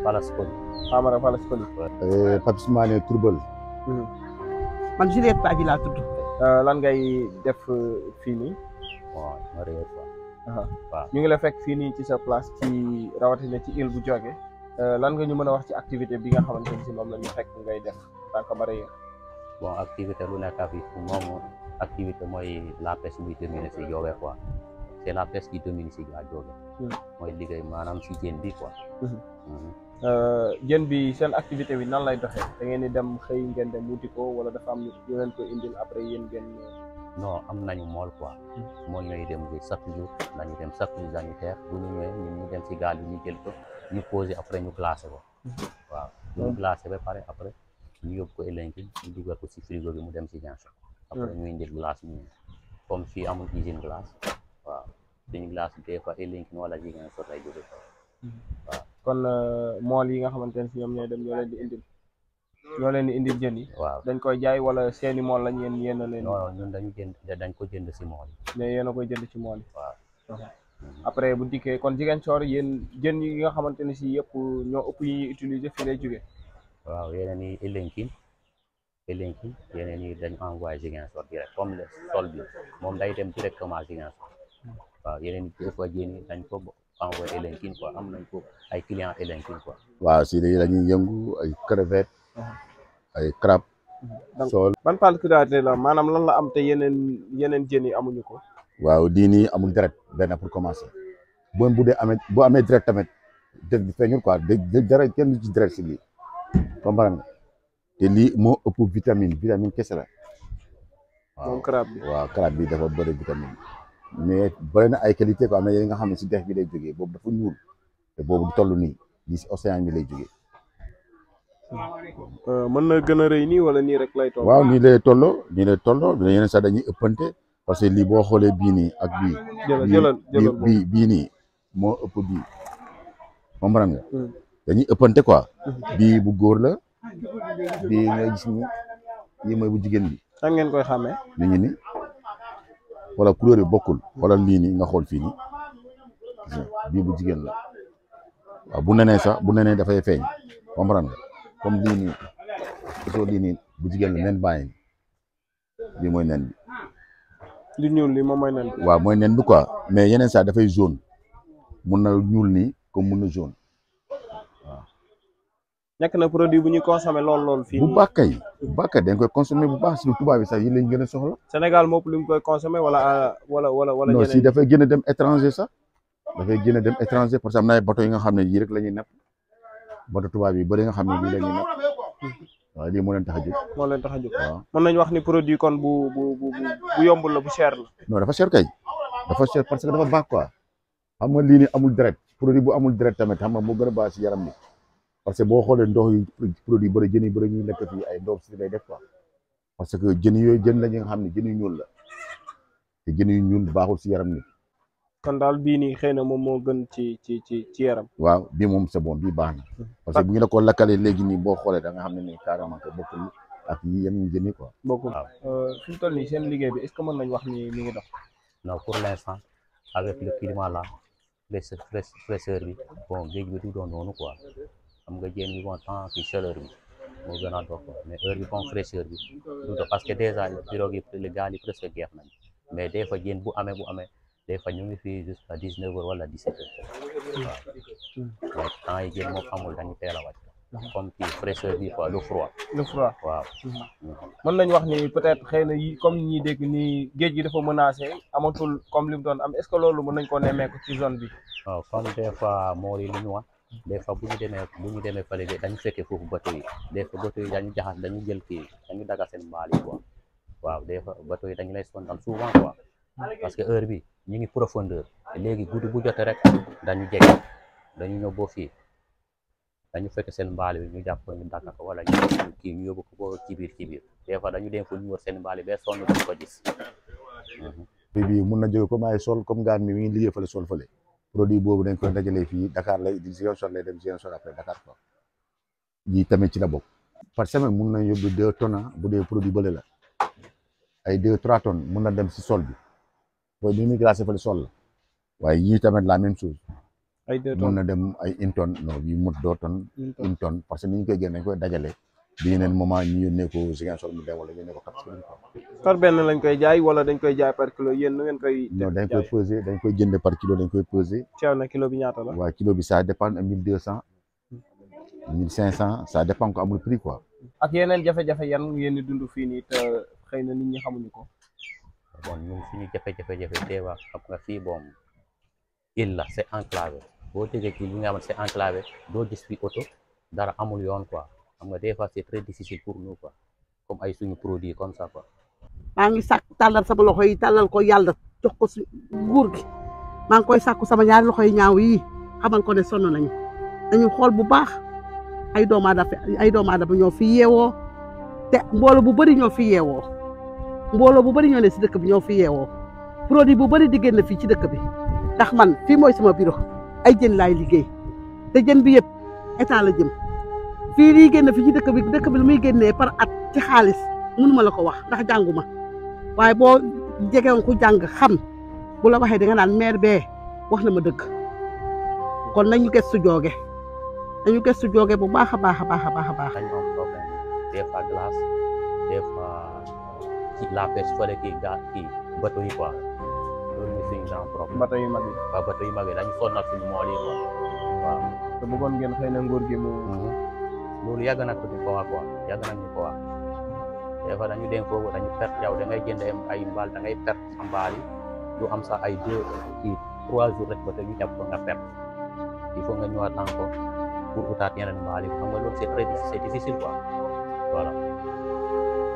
Palace Koli. Famara Palace Koli. Papis Mané Tourbel. man Juliette Badji laa tudd. lan ngay def fii nii. bon marié quoi. waaw ñu ngi la fekk fii nii ci sa place ci rawatina ci île bu jóge lan nga ñu mën a wax ci activité bi nga xamante ni si moom la ñu fekk ngay def tant que mareyeur. bon activité lu nekk fi moom activité mooy la pêche muy dominer si Diobe quoi c' est la pêche qui domine si à Diobe. mooy liggéey maanaam si jën bi quoi. jën bi seen activité bi nan lay doxee da ngeen di dem xëy ngeen dem wuti ko wala dafa am ñu leen ko indil après yéen ngeen. non am nañu mool quoi. mool ñooy dem bi chaque jour dañu dem chaque jour dañu teer bu ñu ñëwee ñun ñu dem si gaal yi ñu jël ko ñu posé après ñu classé ko. waaw bu ñu classé ba pare après ñu yóbbu ko Elenki ñu dugal ko si frigo bi mu dem si Ziguinchor. après ñu indil glace ñu comme fii amul usine glace waaw suñu glace des fois Elenki wala Ziguinchor lay jóge waaw. kon mool yi nga xamante ne si ñoom ñooy dem ñoo leen di indil ñoo leen di indil jën yi. waaw dañ koy jaay wala seeni mool lañ yéen yéen a leen. non ñun dañu jënd dañ ko jënd si mool yi. mais yéen a koy jënd ci mool yi. waaw. après bu dikkee kon Ziguinchor yéen jën yi nga xamante ne si yëpp ñoo ëpp yi ñuy utiliser fii lay jóge waaw yeneen yi Elenki Elenki yeneen yi dañ envoyé Ziguinchor direct comme le sol bi moom day dem directement Ziguinchor waaw yeneen yi des fois jën yi dañ ko envoyé Elenki quoi am nañ ko ay clients Elenki quoi. waaw si léegi dañuy yëngu ay crevette ay crabe. sol ban particularité la maanaam lan la am te yeneen yeneen jën yi amuñu ko. waaw lii nii amul deret benn pour commencer bon bu dee amee bu amee deret tamit dë feeñul quoi de dara kenn du ci deret si lii comprendre nga te lii moo ëpp vitamine vitamine kese la. moom crabe bi waaw crabe bi dafa bëri vitamine mais bëri na ay qualité quoi am na yeneen nga xam ne si dex bi lay jógee boobu dafa ñuul te boobu du toll nii lii si océan bi lay jógee. mën na gën a rëy nii wala nii rek lay toll. waaw nii lay tolloo nii lay tolloo yeneen sax dañuy ëppante parce que lii boo xoolee bii nii ak bii. jëlal jëlal jëlal bii bii nii moo ëpp bii comprendre nga. dañuy ëppante quoi. bii bu góor la bii nga gis ni lii mooy bu jigéen bi. nan ngeen koy xàmmee. mi ngi ni wala couleur yi bokkul wala lii nii nga xool fii nii bii bu jigéen la waaw bu nenee sax bu nenee dafay feeñ comprendre nga comme lii nii gisoo lii nii bu jigéen la nen bàyyi lii mooy nen bi. li ñuul li moom mooy nen bi. waaw mooy nen bi quoi mais yeneen saa dafay jaune mun na ñuul nii comme mun na jaune waaw. nekk na produit bu ñuy consommé lool lool fii bu baax kay bu baax kay dañ koy consommé bu baax si tubaab bi sax yi lañ gën a soxla. Sénégal moom li mu koy consommé wala wala wala wala. non si dafay gën a dem étranger sax dafay gën a dem étranger parce que am na ay bateau yi nga xam ne yii rek la ñuy napp bateau tubaab yi bëri nga xam ne lii la ñuy napp waaw lii moo leen tax a jóg. moo leen tax a jóg waaw mën nañu wax ni produit kon bu bu bu bu yombul la bu cher la. non dafa cher kay dafa cher parce que dafa baax quoi xam nga lii nii amul deret produit bu amul deret tamit xam nga moo gën a baax si yaram bi parce que boo xoolee ndox yi produit bëri jën yi bëri ñuy lekk fii ay ndox si lay def quoi parce que jën yooyu jën la ñi nga xam ne jën yu ñuul la te jën yu ñuul baaxul si yaram nit kon daal bii nii xëy na moom moo gën ci ci ci ci yaram. waaw bii moom c'est bon bii baax na parce que bu ñu la ko lakkalee léegi nii boo xoolee da nga xam ne nii carrément que bokkul ak yi yeneen jën yi quoi. bokkul waaw. fi mu toll nii seen liggéey bi est-ce que mën nañu wax ni mi ngi dox. non pour l'instant avec le climat là fraîcheur fraîcheur bi bon géej bi du doon noonu quoi xam nga jën bi bon temps ci chaleur bi moo gën a dox quoi mais heure bi comme fraîcheur bi du dox parce que déjà pirogue yi le gaal yi presque jeex nañ mais des fois jën bu amee bu amee des fois ñu ngi fii jusqu'à dix neuf heures wala dix sept heures waaw mais temps yi jën moom amul dañu teel a wàcc comme kii fraîcheur bi quoi le froid le froid. waaw mën nañu wax ni peut-être xëy na yi comme ñi dégg ni géej gi dafa menacé amatul comme li mu doon am est-ce que loolu mën nañ koo nemmeeku ci zone bi. waaw comme des fois mool yi lu ñu wax des fois bu ñu demee bu ñu demee fële de dañu fekkee foofu bateau yi des fois bateau yi dañu jaxas dañu jël kii dañu daga seen mbaal yi quoi waaw des fois bateau yi dañu lay sonal souvent quoi parce que heure bi ñu ngi profondeur léegi guddi bu jotee rek dañu jege dañu ñëw boo fii dañu fekk seen mbaal bi ñu jàpp ko ñu dagg ko wala ñu kii ñu yóbbu ko ba ci biir ci biir des fois dañu dem fu ñu wër seen mbaal yi ba sonn duñu ko gis. produit bi mun na jóge comme ay sol comme gaan mi mi ngi liggéey fële sol fële produit boobu dañ koy dajalee fii Dakar lay di Ziguinchor lay dem Ziguinchor après Dakar quoi yii tamit ci la bokk par semaine mun na yóbbu deux tonnes bu dee produit bële la ay deux trois tonnes mun na dem si sol bi booy bi muy glacé fële sol la waaye yii tamit la même chose ay deux mun tonnes na dem ay une tonne non yu mot deux tonnes une tonne une tonne parce que ni ñu koy génne dañ koy dajale bi yeneen moment ñu yónnee ko Ziguinchor mu dem wala ñu yónnee ko Cap Skirring quoi par benn lañ koy jaay wala dañ koy jaay par kilo yéen nu ngeen koy non dañ koy jaay peser dañ koy jënd par kilo dañ koy peser ceew na kilo bi ñaata la waaye kilo bi ça dépend mille deux cent mille cinq cent ça dépend ko amul prix quoi ak yeneen jafe-jafe yan ngeen di dund fii nii te xëy na nit ñi xamuñu ko bon ñun suñu jafe-jafe-jafe teewa xam nga fii boom île la c'est enclavé boo déggee kii li nga xamante c'est enclavé doo gis fi oto dara amul yoon quoi xam nga des fois c'est très difficile pour nous quoi comme ay suñu produit comme ça quoi maa ngi sàkk tàllal sama loxo yi tàllal ko yàlla jox ko si nguur gi maa ngi koy sàkku sama ñaari loxo yi ñaaw yi xamal ko ne sonn nañu dañu xool bu baax ay doomu aadama ay doomu aadama ñoo fi yeewoo te mbooloo bu bëri ñoo fi yeewoo mbooloo bu bëri ñoo ne si dëkk bi ñoo fi yeewoo produit bu bëri di génn fii ci dëkk bi ndax man fii mooy sama bureau ay jën laay liggéey te jën bi yëpp état la jëm fii liy génn fii ci dëkk bi dëkk bi lu muy génnee par at ci xaalis mënuma la ko wax ndax jànguma waaye boo jegewoon ku jàng xam bu la waxee da nga naan maire bee wax na ma dëgg kon nañu gëstu jooge nañu gëstu jooge bu baax a baax a baax a baax a baax dañu am problème des fois glace des fois ci la pêche fële kii gaa kii bateau yi quoi loolu mooy suñu grand problème bateau yu mag yi waaw bateau yu mag yi dañu sonnal suñu mool yi quoi waaw te bëggoon ngeen xëy na nguur gi mu loolu yàgg na ko ñu ko wax quoi yàgg na ñu ko wax des fois dañu dem foofu dañu perte yow da ngay jënd ay mbaal da ngay perte sa mbaal yi du am sax ay deux kii trois jours rek ba te ñu jàpp ko nga perte il faut nga ñëwaat encore pour utaat yeneen mbaal yi xam nga loolu c'est très difficile c'est difficile quoi voilà